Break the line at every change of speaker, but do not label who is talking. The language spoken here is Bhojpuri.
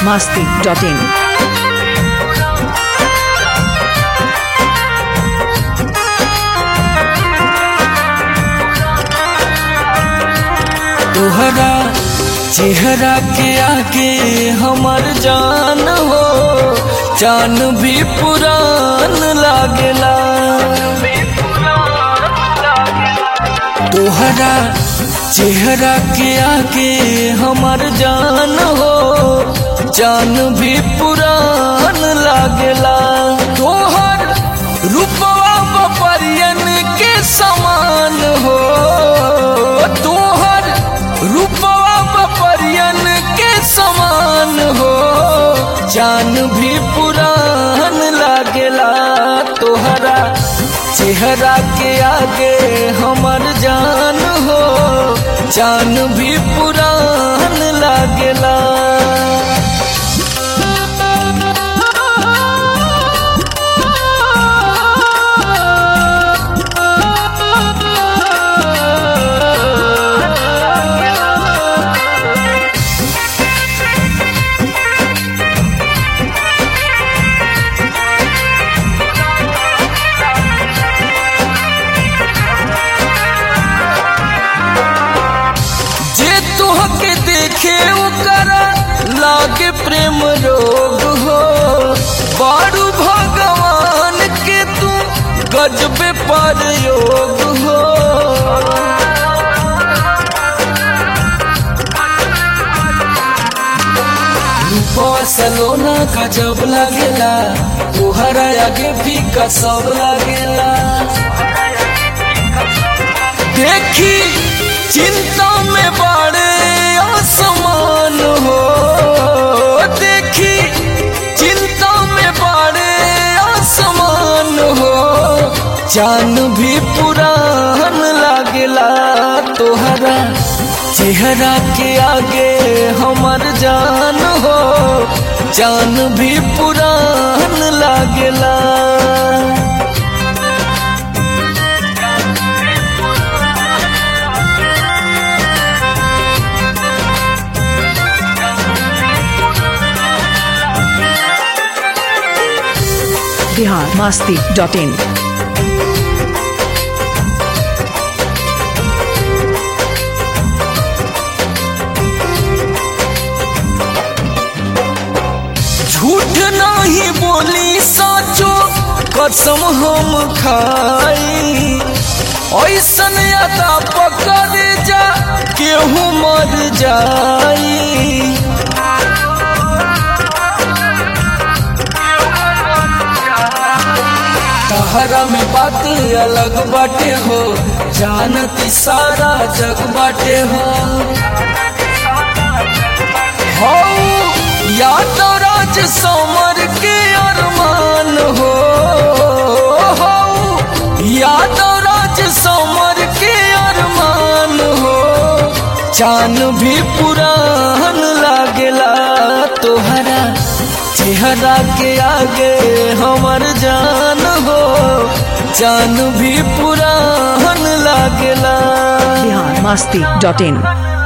masti.in.
तोहरा चेहरा के आगे हमर जान हो जान भी पुरान लागेला तोहरा चेहरा के आगे हमर जान हो जान भी पुरान लागेला तोहर रूपवा बपरियन के समान हो तोहर रूपवा बपरियन के समान हो जान भी पुरान लागेला तोहरा चेहरा के आगे हमर जान हो जान भी पुरान लागेला जे तुहके देखे ओकरा लागे प्रेम रोग हो बारू भगवान के तू गजबे पर योग हो रूपवा सलोना गजब लागेला तोहरा आगे भी कसब लागेला देखी चिंता में बड़े आसमान हो देखी चिंता में बड़े आसमान हो जान भी पुरान लागेला तोहरा चेहरा के आगे हमर जान हो जान भी पुरान लागेला
Bihar masti.in.
झूठ नहीं बोली साचो कसम हम खाई ऐसन अदा पकड़ जा केहू मर जाई तहरा में बात अलग बाटे हो जानती सारा जग बाटे हो हो या तो राज समर के अरमान हो हो या तो राज समर के अरमान हो चान भी पुरान लागेला तोहरा चेहरा के आगे हमर जान हो जान भी पुरान लागेला
Bihar masti.in.